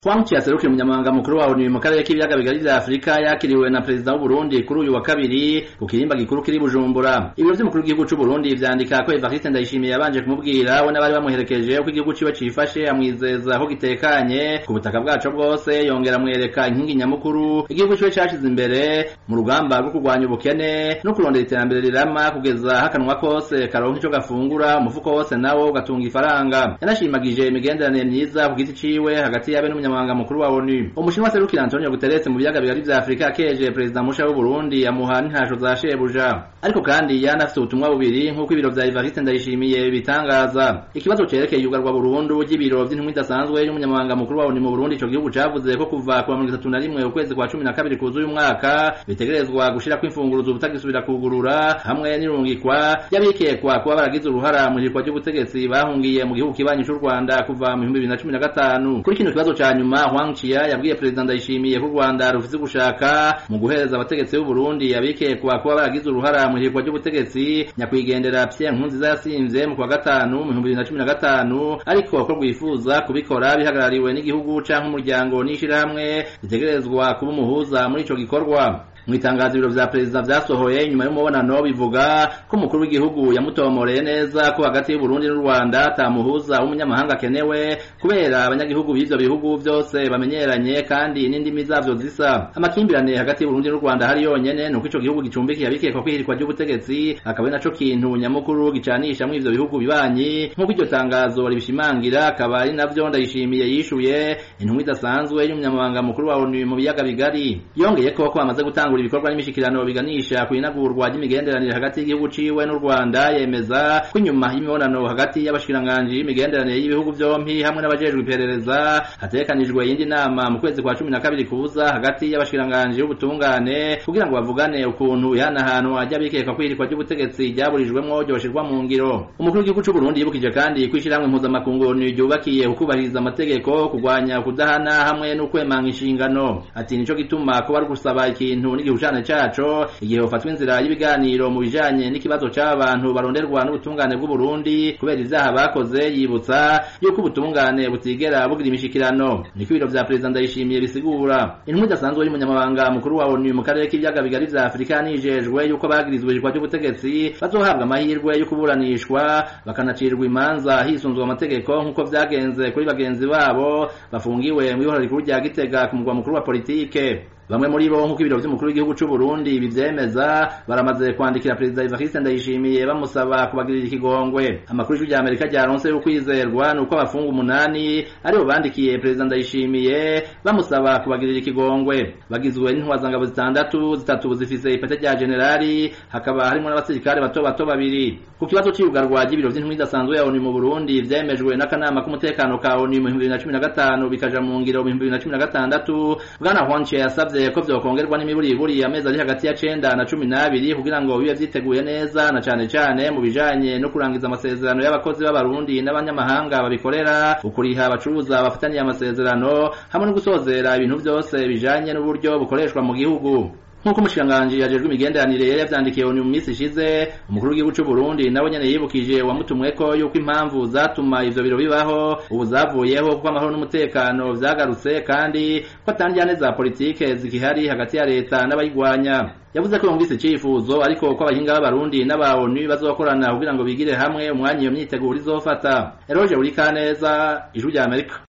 Frank yaserukiye umunyamabanga mukuru wa ONU mu karere k'ibiyaga bigari vya Afrika yakiriwe na perezida w'u Burundi kuri uyu wa kabiri ku kirimba gikuru kiri Bujumbura. Ibiro vy'umukuru w'igihugu c'u Burundi vyandika ko Evariste Ndayishimiye yabanje kumubwira we n'abari bamuherekeje uko igihugu ciwe cifashe amwizeza ko gitekanye ku butaka bwaco bwose yongera amwereka inkingi nyamukuru igihugu ciwe cashize imbere mu rugamba rwo kurwanya ubukene no kurondera iterambere rirama kugeza hakanwa kose karonka ico gafungura umufuko wose nawo ugatunga ifaranga. Yanashimagije imigenderanire myiza ku giti ciwe hagati yabe n'umunyamabanga umunyamabanga mukuru wa ONU umushinwa serukira Antonio Guterres mu biyaga bigari vya Afrika akeje perezida musha w'u Burundi amuha n'intasho za shebuja ariko kandi yanafise ubutumwa bubiri nk'uko ibiro vya Evariste Ndayishimiye bitangaza ikibazo cerekeye yugarwa Burundi ry'ibiro vy'intumwa idasanzwe y'umunyamabanga mukuru wa ONU mu Burundi ico gihugu cavuze ko kuva ku wa mirongo itatu na rimwe ukwezi kwa cumi na kabiri kuzuye umwaka bitegerezwa gushirako imfunguruzo ubutagisubira kugurura hamwe n'irungikwa y'abikekwa kuba baragize uruhara mu hirikwa ry'ubutegetsi bahungiye mu gihugu kibanyi c'u Rwanda kuva mu bihumbi bibiri na cumi na gatanu kuri kino kibazo ca nyuma Huang Chia yabwiye perezida Ndayishimiye ko u Rwanda rufise gushaka mu guhereza abategetsi b'u Burundi abikekwa kuba baragize uruhara mu hirikwa ry'ubutegetsi nyakwigendera Pierre Nkurunziza yasimvye mu kwa gatanu mu bihumbi bibiri na cumi na gatanu ariko ko rwifuza kubikora bihagarariwe n'igihugu canke umuryango n'ishirahamwe ritegerezwa kuba umuhuza muri ico gikorwa mu itangazo ibiro vya perezida vyasohoye nyuma y'umubonano bivuga ko umukuru w'igihugu yamutomoreye neza ko hagati y'uburundi n'u rwanda atamuhuza w'umunyamahanga akenewe kubera abanyagihugu b'ivyo bihugu vyose bamenyeranye kandi n'indimi zavyo zisa amakimbirane hagati y'uburundi n'u rwanda hari yonyene nuko ico gihugu gicumbikiye abikekwa kwihirikwa ry'ubutegetsi akaba ari naco kintu nyamukuru gicanisha muri ivyo bihugu bibanyi nk'uko iryo tangazo ribishimangira akaba ari navyo ndayishimiye yishuye intumwa idasanzwe y'umunyamabanga mukuru wa onu mu biyaga bigari yongeye ko ko bamaze gutanga gutangura ibikorwa n'imishikirano biganisha ku inagurwa ry'imigenderanire hagati y'igihugu ciwe n'u Rwanda yemeza ko inyuma y'imibonano hagati y'abashikiranganji y'imigenderanire y'ibihugu vyompi hamwe n'abajejwe iperereza hatekanijwe iyindi nama mu kwezi kwa cumi na kabiri kuza hagati y'abashikiranganji b'ubutungane kugira ngo bavugane ukuntu ihanahanwa ry'abikekwa kwihirikwa ry'ubutegetsi ryaburijwemwo ryoshirwa mu ngiro umukuru w'igihugu c'u Burundi yibukije kandi ko ishirahamwe mpuzamakungu ryubakiye ukubahiriza amategeko kurwanya kudahana hamwe n'ukwemanga inshingano ati nico gituma kuba ari gusaba ikintu n'igihushane caco igihe hofatwa inzira y'ibiganiro mu bijanye n'ikibazo c'abantu baronderwa n'ubutungane bw'u Burundi kubera ivyaha bakoze yibutsa yuko ubutungane butigera bugira imishikirano niko ibiro vya perezida Ndayishimiye bisigura intumwa idasanzwe y'umunyamabanga mukuru wa ONU mu karere k'ibiyaga bigari vya Afrika nijejwe yuko bagirizwe irikwa ry'ubutegetsi bazohabwa amahirwe yo kuburanishwa bakanacirwa imanza hisunzwe amategeko nk'uko vyagenze kuri bagenzi babo bafungiwe mu ihorero rikuru rya Gitega ku mugwa mukuru wa politike bamwe muri bo nk'uko ibiro vy'umukuru w'igihugu c'u Burundi bivyemeza baramaze kwandikira perezida Evariste Ndayishimiye bamusaba kubagirira ikigongwe amakuru y'ijwi Amerika ryaronse y'ukwizerwa nuko abafunga umunani aribo bandikiye perezida Ndayishimiye bamusaba kubagirira ikigongwe bagizwe n'intwazangabo zitandatu zitatu zifise ipete rya generali hakaba harimo n'abasirikare bato bato babiri ku kibazo c'iyugarwa ry'ibiro vy'intumwa idasanzwe ya ONU mu Burundi vyemejwe n'akanama k'umutekano ka ONU mu 2015 bikaja mu ngiro mu 2016 bwana Hwanche yasavye ko vyokongerwa n'imiburiburi amezi ari hagati ya cenda na cumi n'abiri kugira ngo bibe vyiteguye neza na cane cane mu bijanye no kurangiza amasezerano y'abakozi b'abarundi n'abanyamahanga babikorera ukuriha abacuruza bafataniye amasezerano hamwe no gusozera ibintu vyose bijanye n'uburyo bukoreshwa mu gihugu nk'uko umushikiranganji yajejwe imigenderanire yari yavyandikiye ONU mu minsi ishize umukuru w'igihugu c'u Burundi nawe nyene yibukije wamutumweko yuko impamvu zatuma ivyo biro bibaho ubu zavuyeho kuko amahoro n'umutekano vyagarutse kandi ko atandyane za politike zikihari hagati ya leta n'abayigwanya yavuze ko yumvise icifuzo ariko ko abahinga b'abarundi n'aba ONU bazokorana kugira ngo bigire hamwe umwanya iyo myiteguro izofata Eroge Burikaneza ijwi rya Amerika